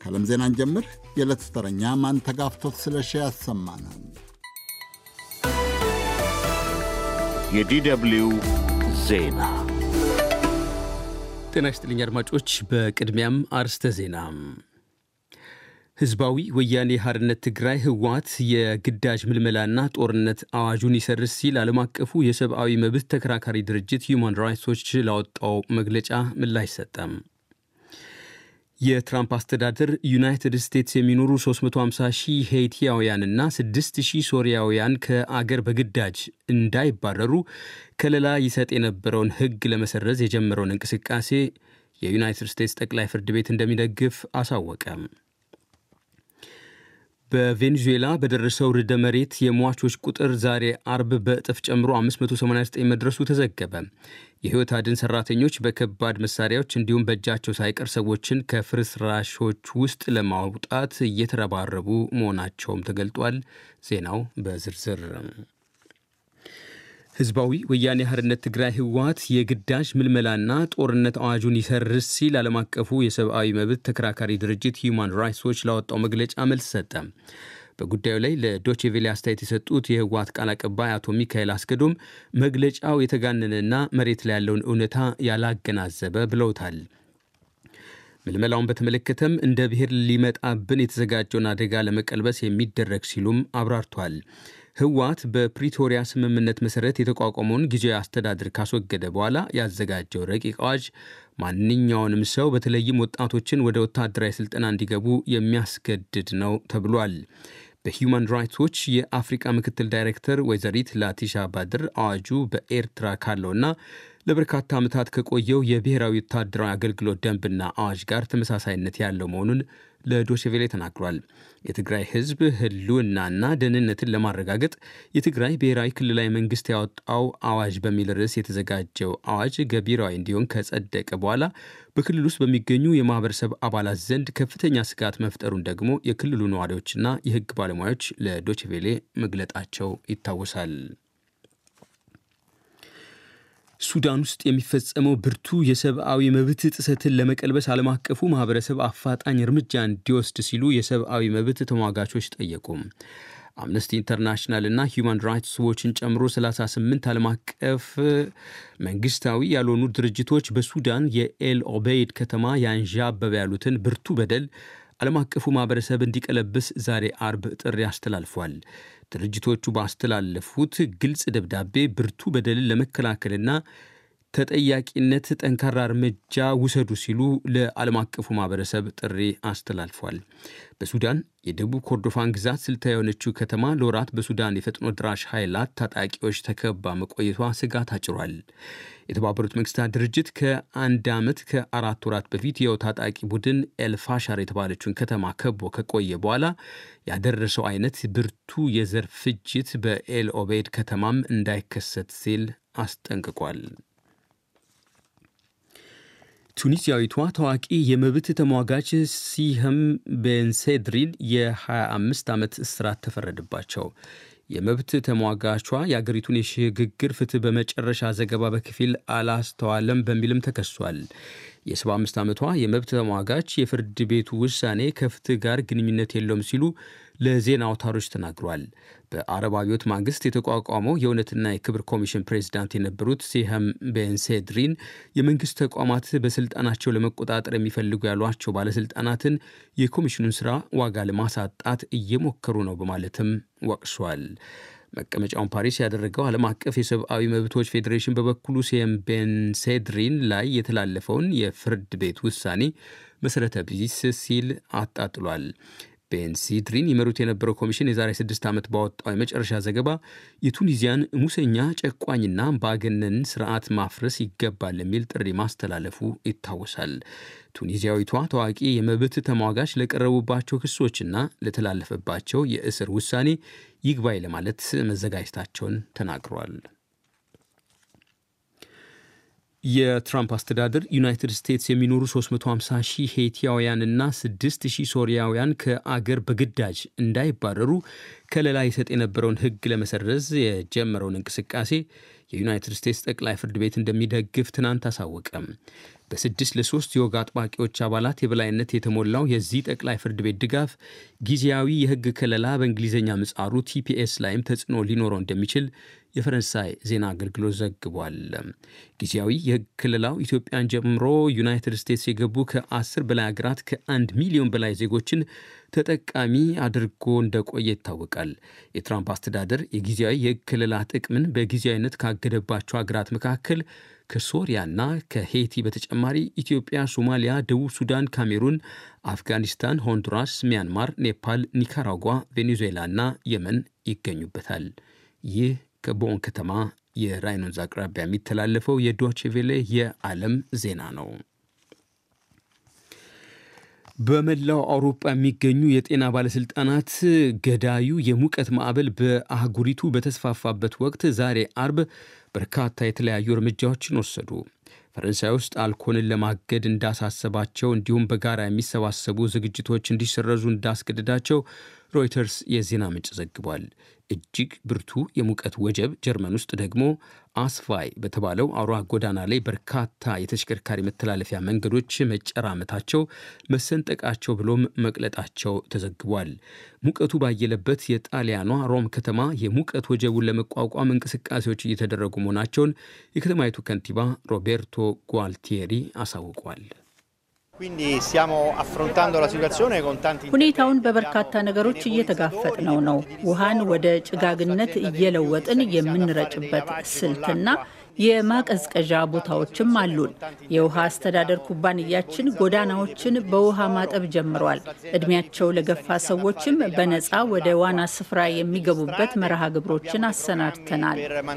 ከዓለም ዜናን ጀምር። የዕለቱ ተረኛ ማንተጋፍቶት ስለሺ ያሰማናል። የዲደብልዩ ዜና ጤና ይስጥልኝ አድማጮች። በቅድሚያም አርስተ ዜና ህዝባዊ ወያኔ ሓርነት ትግራይ ህወሓት የግዳጅ ምልመላና ጦርነት አዋጁን ይሰርዝ ሲል ዓለም አቀፉ የሰብአዊ መብት ተከራካሪ ድርጅት ሁማን ራይትስ ዎች ላወጣው መግለጫ ምላሽ ሰጠም። የትራምፕ አስተዳደር ዩናይትድ ስቴትስ የሚኖሩ 350 ሺህ ሄይቲያውያንና 6 ሺህ ሶሪያውያን ከአገር በግዳጅ እንዳይባረሩ ከለላ ይሰጥ የነበረውን ህግ ለመሰረዝ የጀመረውን እንቅስቃሴ የዩናይትድ ስቴትስ ጠቅላይ ፍርድ ቤት እንደሚደግፍ አሳወቀ። በቬኔዙዌላ በደረሰው ርዕደ መሬት የሟቾች ቁጥር ዛሬ አርብ በእጥፍ ጨምሮ 589 መድረሱ ተዘገበ። የህይወት አድን ሰራተኞች በከባድ መሳሪያዎች እንዲሁም በእጃቸው ሳይቀር ሰዎችን ከፍርስራሾች ውስጥ ለማውጣት እየተረባረቡ መሆናቸውም ተገልጧል። ዜናው በዝርዝር ህዝባዊ ወያኔ ሓርነት ትግራይ ህወሓት የግዳጅ ምልመላና ጦርነት አዋጁን ይሰርዝ ሲል ዓለም አቀፉ የሰብአዊ መብት ተከራካሪ ድርጅት ሁማን ራይትስ ዎች ላወጣው መግለጫ መልስ ሰጠ። በጉዳዩ ላይ ለዶቼቬሌ አስተያየት የሰጡት የህወሓት ቃል አቀባይ አቶ ሚካኤል አስገዶም መግለጫው የተጋነነና መሬት ላይ ያለውን እውነታ ያላገናዘበ ብለውታል። ምልመላውን በተመለከተም እንደ ብሔር ሊመጣብን የተዘጋጀውን አደጋ ለመቀልበስ የሚደረግ ሲሉም አብራርቷል። ህወሓት በፕሪቶሪያ ስምምነት መሰረት የተቋቋመውን ጊዜያዊ አስተዳደር ካስወገደ በኋላ ያዘጋጀው ረቂቅ አዋጅ ማንኛውንም ሰው በተለይም ወጣቶችን ወደ ወታደራዊ ስልጠና እንዲገቡ የሚያስገድድ ነው ተብሏል። በሂውማን ራይትስ ዎች የአፍሪቃ ምክትል ዳይሬክተር ወይዘሪት ላቲሻ ባድር አዋጁ በኤርትራ ካለውና ለበርካታ ዓመታት ከቆየው የብሔራዊ ወታደራዊ አገልግሎት ደንብና አዋጅ ጋር ተመሳሳይነት ያለው መሆኑን ለዶችቬሌ ተናግሯል። የትግራይ ህዝብ ህልውናና ደህንነትን ለማረጋገጥ የትግራይ ብሔራዊ ክልላዊ መንግስት ያወጣው አዋጅ በሚል ርዕስ የተዘጋጀው አዋጅ ገቢራዊ እንዲሆን ከጸደቀ በኋላ በክልል ውስጥ በሚገኙ የማህበረሰብ አባላት ዘንድ ከፍተኛ ስጋት መፍጠሩን ደግሞ የክልሉ ነዋሪዎችና የህግ ባለሙያዎች ለዶችቬሌ መግለጣቸው ይታወሳል። ሱዳን ውስጥ የሚፈጸመው ብርቱ የሰብአዊ መብት ጥሰትን ለመቀልበስ ዓለም አቀፉ ማህበረሰብ አፋጣኝ እርምጃ እንዲወስድ ሲሉ የሰብአዊ መብት ተሟጋቾች ጠየቁ። አምነስቲ ኢንተርናሽናል እና ሂውማን ራይትስ ዎችን ጨምሮ 38 ዓለም አቀፍ መንግስታዊ ያልሆኑ ድርጅቶች በሱዳን የኤል ኦቤይድ ከተማ ያንዣበበ ያሉትን ብርቱ በደል ዓለም አቀፉ ማህበረሰብ እንዲቀለብስ ዛሬ አርብ ጥሪ አስተላልፏል። ድርጅቶቹ ባስተላለፉት ግልጽ ደብዳቤ ብርቱ በደልን ለመከላከልና ተጠያቂነት ጠንካራ እርምጃ ውሰዱ ሲሉ ለዓለም አቀፉ ማህበረሰብ ጥሪ አስተላልፏል። በሱዳን የደቡብ ኮርዶፋን ግዛት ስልታዊ የሆነችው ከተማ ለወራት በሱዳን የፈጥኖ ድራሽ ኃይላት ታጣቂዎች ተከባ መቆየቷ ስጋት አጭሯል። የተባበሩት መንግስታት ድርጅት ከአንድ ዓመት ከአራት ወራት በፊት የው ታጣቂ ቡድን ኤልፋሻር የተባለችውን ከተማ ከቦ ከቆየ በኋላ ያደረሰው አይነት ብርቱ የዘር ፍጅት በኤል ኦቤድ ከተማም እንዳይከሰት ሲል አስጠንቅቋል። ቱኒዚያዊቷ ታዋቂ የመብት ተሟጋች ሲህም ቤንሴድሪን የ25 ዓመት እስራት ተፈረደባቸው። የመብት ተሟጋቿ የአገሪቱን የሽግግር ፍትህ በመጨረሻ ዘገባ በከፊል አላስተዋለም በሚልም ተከሷል። የ75 ዓመቷ የመብት ተሟጋች የፍርድ ቤቱ ውሳኔ ከፍትህ ጋር ግንኙነት የለውም ሲሉ ለዜና አውታሮች ተናግሯል። በአረብ አብዮት ማግስት የተቋቋመው የእውነትና የክብር ኮሚሽን ፕሬዚዳንት የነበሩት ሲሃም ቤንሴድሪን የመንግስት ተቋማት በስልጣናቸው ለመቆጣጠር የሚፈልጉ ያሏቸው ባለስልጣናትን የኮሚሽኑን ስራ ዋጋ ለማሳጣት እየሞከሩ ነው በማለትም ወቅሷል። መቀመጫውን ፓሪስ ያደረገው ዓለም አቀፍ የሰብአዊ መብቶች ፌዴሬሽን በበኩሉ ሲየም ቤንሴድሪን ላይ የተላለፈውን የፍርድ ቤት ውሳኔ መሰረተ ቢስ ሲል አጣጥሏል። ቤንሲድሪን ይመሩት የነበረው ኮሚሽን የዛሬ ስድስት ዓመት ባወጣው የመጨረሻ ዘገባ የቱኒዚያን ሙሰኛ ጨቋኝና ባገነን ስርዓት ማፍረስ ይገባል የሚል ጥሪ ማስተላለፉ ይታወሳል። ቱኒዚያዊቷ ታዋቂ የመብት ተሟጋች ለቀረቡባቸው ክሶችና ለተላለፈባቸው የእስር ውሳኔ ይግባኝ ለማለት መዘጋጀታቸውን ተናግረዋል። የትራምፕ አስተዳደር ዩናይትድ ስቴትስ የሚኖሩ 350 ሺህ ሄይቲያውያንና 6 ሺህ ሶሪያውያን ከአገር በግዳጅ እንዳይባረሩ ከለላ ይሰጥ የነበረውን ሕግ ለመሰረዝ የጀመረውን እንቅስቃሴ የዩናይትድ ስቴትስ ጠቅላይ ፍርድ ቤት እንደሚደግፍ ትናንት አሳወቀም። በስድስት ለሶስት የወግ አጥባቂዎች አባላት የበላይነት የተሞላው የዚህ ጠቅላይ ፍርድ ቤት ድጋፍ ጊዜያዊ የሕግ ከለላ በእንግሊዝኛ ምጻሩ ቲፒኤስ ላይም ተጽዕኖ ሊኖረው እንደሚችል የፈረንሳይ ዜና አገልግሎት ዘግቧል። ጊዜያዊ የሕግ ክልላው ኢትዮጵያን ጀምሮ ዩናይትድ ስቴትስ የገቡ ከአስር በላይ ሀገራት ከአንድ ሚሊዮን በላይ ዜጎችን ተጠቃሚ አድርጎ እንደቆየ ይታወቃል። የትራምፕ አስተዳደር የጊዜያዊ የሕግ ክልላ ጥቅምን በጊዜያዊነት ካገደባቸው ሀገራት መካከል ከሶሪያና ከሄይቲ በተጨማሪ ኢትዮጵያ፣ ሶማሊያ፣ ደቡብ ሱዳን፣ ካሜሩን፣ አፍጋኒስታን፣ ሆንዱራስ፣ ሚያንማር፣ ኔፓል፣ ኒካራጓ፣ ቬኔዙዌላ እና የመን ይገኙበታል። ይህ ከቦን ከተማ የራይን ወንዝ አቅራቢያ የሚተላለፈው የዶቼ ቬሌ የዓለም ዜና ነው። በመላው አውሮፓ የሚገኙ የጤና ባለሥልጣናት ገዳዩ የሙቀት ማዕበል በአህጉሪቱ በተስፋፋበት ወቅት ዛሬ አርብ በርካታ የተለያዩ እርምጃዎችን ወሰዱ። ፈረንሳይ ውስጥ አልኮልን ለማገድ እንዳሳሰባቸው እንዲሁም በጋራ የሚሰባሰቡ ዝግጅቶች እንዲሰረዙ እንዳስገደዳቸው ሮይተርስ የዜና ምንጭ ዘግቧል። እጅግ ብርቱ የሙቀት ወጀብ ጀርመን ውስጥ ደግሞ አስፋይ በተባለው አውራ ጎዳና ላይ በርካታ የተሽከርካሪ መተላለፊያ መንገዶች መጨራመታቸው፣ መሰንጠቃቸው ብሎም መቅለጣቸው ተዘግቧል። ሙቀቱ ባየለበት የጣሊያኗ ሮም ከተማ የሙቀት ወጀቡን ለመቋቋም እንቅስቃሴዎች እየተደረጉ መሆናቸውን የከተማይቱ ከንቲባ ሮቤርቶ ጓልቲeri አሳውቋል። ሁኔታውን በበርካታ ነገሮች እየተጋፈጥነው ነው። ውሃን ወደ ጭጋግነት እየለወጥን የምንረጭበት ስልትና የማቀዝቀዣ ቦታዎችም አሉን። የውሃ አስተዳደር ኩባንያችን ጎዳናዎችን በውሃ ማጠብ ጀምሯል። እድሜያቸው ለገፋ ሰዎችም በነፃ ወደ ዋና ስፍራ የሚገቡበት መርሃ ግብሮችን አሰናድተናል።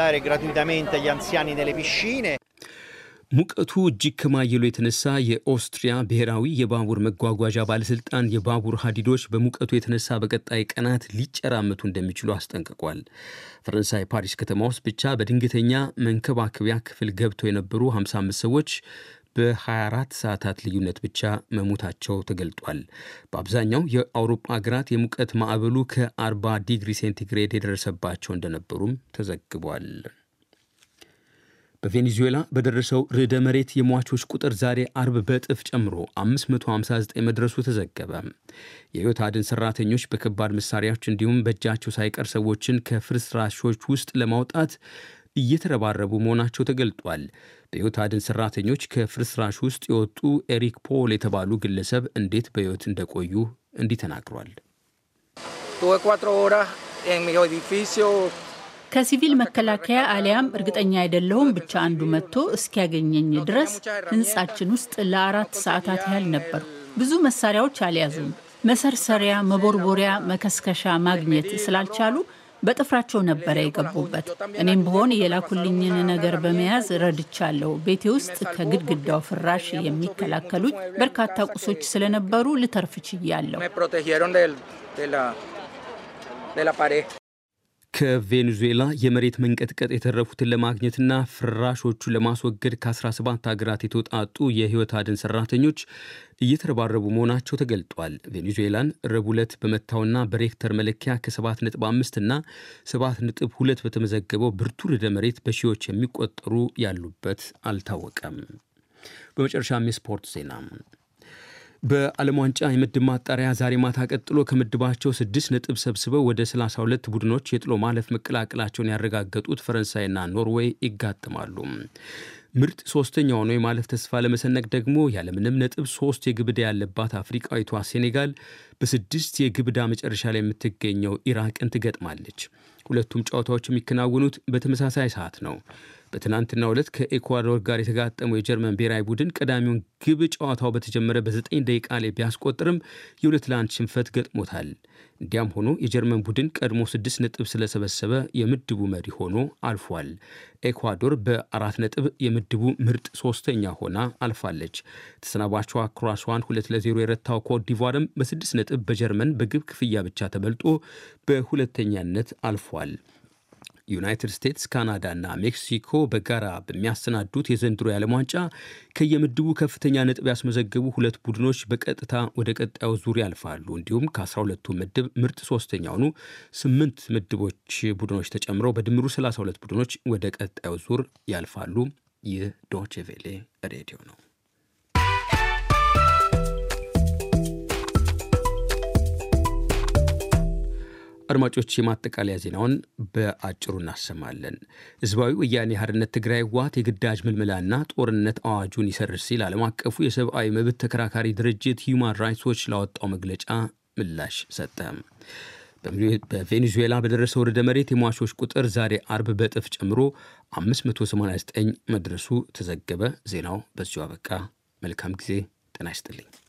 ሙቀቱ እጅግ ከማየሉ የተነሳ የኦስትሪያ ብሔራዊ የባቡር መጓጓዣ ባለሥልጣን የባቡር ሀዲዶች በሙቀቱ የተነሳ በቀጣይ ቀናት ሊጨራመቱ እንደሚችሉ አስጠንቅቋል። ፈረንሳይ ፓሪስ ከተማ ውስጥ ብቻ በድንገተኛ መንከባከቢያ ክፍል ገብተው የነበሩ 55 ሰዎች በ24 ሰዓታት ልዩነት ብቻ መሞታቸው ተገልጧል። በአብዛኛው የአውሮፓ ሀገራት የሙቀት ማዕበሉ ከ40 ዲግሪ ሴንቲግሬድ የደረሰባቸው እንደነበሩም ተዘግቧል። በቬኔዙዌላ በደረሰው ርዕደ መሬት የሟቾች ቁጥር ዛሬ አርብ በእጥፍ ጨምሮ 559 መድረሱ ተዘገበ። የሕይወት አድን ሰራተኞች በከባድ መሳሪያዎች እንዲሁም በእጃቸው ሳይቀር ሰዎችን ከፍርስራሾች ውስጥ ለማውጣት እየተረባረቡ መሆናቸው ተገልጧል። በሕይወት አድን ሰራተኞች ከፍርስራሽ ውስጥ የወጡ ኤሪክ ፖል የተባሉ ግለሰብ እንዴት በሕይወት እንደቆዩ እንዲህ ተናግሯል። ከሲቪል መከላከያ አሊያም እርግጠኛ አይደለሁም ብቻ አንዱ መጥቶ እስኪያገኘኝ ድረስ ህንጻችን ውስጥ ለአራት ሰዓታት ያህል ነበሩ። ብዙ መሳሪያዎች አልያዙም። መሰርሰሪያ፣ መቦርቦሪያ፣ መከስከሻ ማግኘት ስላልቻሉ በጥፍራቸው ነበረ የገቡበት። እኔም ብሆን የላኩልኝን ነገር በመያዝ ረድቻለሁ። ቤቴ ውስጥ ከግድግዳው ፍራሽ የሚከላከሉኝ በርካታ ቁሶች ስለነበሩ ልተርፍ ችያለሁ። ከቬኔዙዌላ የመሬት መንቀጥቀጥ የተረፉትን ለማግኘትና ፍራሾቹ ለማስወገድ ከ17 ሀገራት የተውጣጡ የህይወት አድን ሰራተኞች እየተረባረቡ መሆናቸው ተገልጧል። ቬኔዙዌላን ረቡዕ ዕለት በመታውና በሬክተር መለኪያ ከ7.5 እና 7.2 በተመዘገበው ብርቱ ርዕደ መሬት በሺዎች የሚቆጠሩ ያሉበት አልታወቀም። በመጨረሻም የስፖርት ዜና በዓለም ዋንጫ የምድብ ማጣሪያ ዛሬ ማታ ቀጥሎ ከምድባቸው ስድስት ነጥብ ሰብስበው ወደ 32 ቡድኖች የጥሎ ማለፍ መቀላቀላቸውን ያረጋገጡት ፈረንሳይና ኖርዌይ ይጋጥማሉ። ምርጥ ሶስተኛ ሆኖ የማለፍ ተስፋ ለመሰነቅ ደግሞ ያለምንም ነጥብ ሶስት የግብ ዕዳ ያለባት አፍሪቃዊቷ ሴኔጋል በስድስት የግብ ዕዳ መጨረሻ ላይ የምትገኘው ኢራቅን ትገጥማለች። ሁለቱም ጨዋታዎች የሚከናወኑት በተመሳሳይ ሰዓት ነው። በትናንትናው ዕለት ከኤኳዶር ጋር የተጋጠመው የጀርመን ብሔራዊ ቡድን ቀዳሚውን ግብ ጨዋታው በተጀመረ በዘጠኝ ደቂቃ ላይ ቢያስቆጥርም የሁለት ለአንድ ሽንፈት ገጥሞታል። እንዲያም ሆኖ የጀርመን ቡድን ቀድሞ ስድስት ነጥብ ስለሰበሰበ የምድቡ መሪ ሆኖ አልፏል። ኤኳዶር በአራት ነጥብ የምድቡ ምርጥ ሶስተኛ ሆና አልፋለች። ተሰናባቿ ክሮአሷን ሁለት ለዜሮ የረታው ኮት ዲቫርም በስድስት ነጥብ በጀርመን በግብ ክፍያ ብቻ ተበልጦ በሁለተኛነት አልፏል። ዩናይትድ ስቴትስ፣ ካናዳ እና ሜክሲኮ በጋራ በሚያሰናዱት የዘንድሮ የዓለም ዋንጫ ከየምድቡ ከፍተኛ ነጥብ ያስመዘገቡ ሁለት ቡድኖች በቀጥታ ወደ ቀጣዩ ዙር ያልፋሉ። እንዲሁም ከ12ቱ ምድብ ምርጥ ሶስተኛ ሆኑ ስምንት ምድቦች ቡድኖች ተጨምረው በድምሩ 32 ቡድኖች ወደ ቀጣዩ ዙር ያልፋሉ። ይህ ዶቼ ቬሌ ሬዲዮ ነው። አድማጮች የማጠቃለያ ዜናውን በአጭሩ እናሰማለን። ህዝባዊ ወያኔ ሓርነት ትግራይ ህወሓት የግዳጅ ምልመላና ጦርነት አዋጁን ይሰርዝ ሲል ዓለም አቀፉ የሰብአዊ መብት ተከራካሪ ድርጅት ሂዩማን ራይትስ ዎች ላወጣው መግለጫ ምላሽ ሰጠ። በቬኔዙዌላ በደረሰው ርዕደ መሬት የሟቾች ቁጥር ዛሬ አርብ በእጥፍ ጨምሮ 589 መድረሱ ተዘገበ። ዜናው በዚሁ አበቃ። መልካም ጊዜ። ጤና ይስጥልኝ።